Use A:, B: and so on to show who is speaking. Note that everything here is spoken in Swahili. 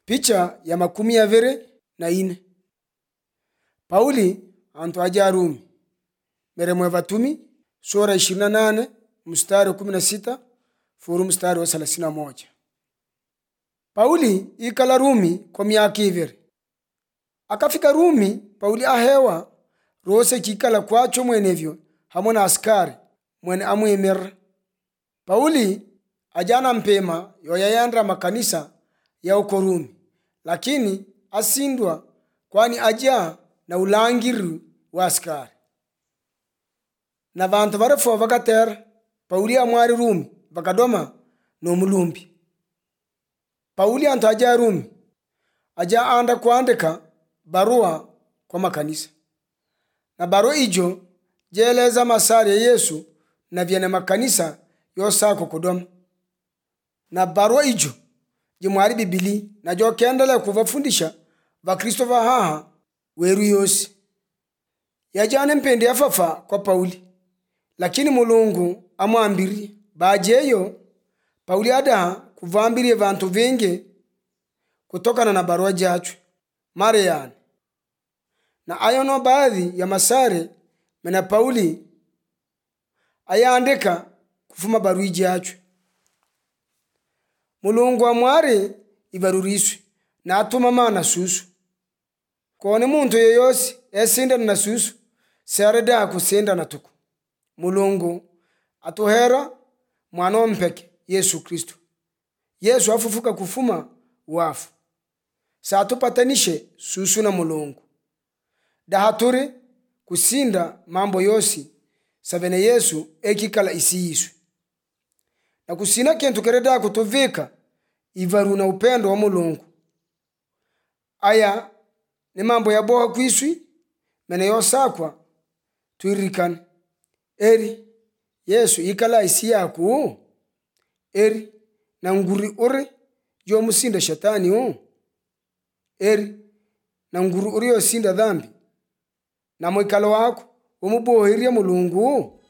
A: picha ya makumi aviri na ine pauli antu aja arumi meremo ya vatumi sura ishirini na nane mstari wa kumi na sita furu mstari wa thelathini na moja pauli ikala rumi kwa miaka iviri akafika rumi pauli ahewa rose chikala kwacho mwenevyo hamwe na askari mwene amwimirira pauli ajana mpema yoyayandra makanisa ya uko rumi lakini asindwa kwani aja na ulangiri wa askari na vantu varefo vakatera pauli amwari rumi vakadoma nomulumbi pauli antu aja rumi aja anda kuandika barua kwa makanisa na barua ijo jeleza masari ya yesu na vyene makanisa yosako kudoma na barua ijo jimwari bibili na jokendele kuvafundisha vakristo vahaha weru yosi yajane mpendi yafafa kwa pauli lakini mulungu amwambirie bajeyo pauli adaha kuvambirie vantu vingi kutokana na barua jachwe mare yani na ayo no baadhi ya masare mena pauli ayaandika kufuma barua ijachwe mulungu amwari ivaruriswe na atuma mana susu kone muntu yeyosi esindana na susu sereda kusindana tuku mulungu atuhera mwana ompeke yesu kristu yesu afufuka kufuma wafu satupatanishe susu na mulungu dahaturi kusinda mambo yosi savene yesu ekikala isi yiswe na kusina kintu kereda kutuvika ivaru na upendo wa mulungu aya ni mambo yaboha kwiswi mene yosakwa twiririkane eri yesu ikala isi yaku eri na nguri uri jomusinda shetani u eri na nguri uri yosinda dhambi na mwikalo wako umubohirye mulungu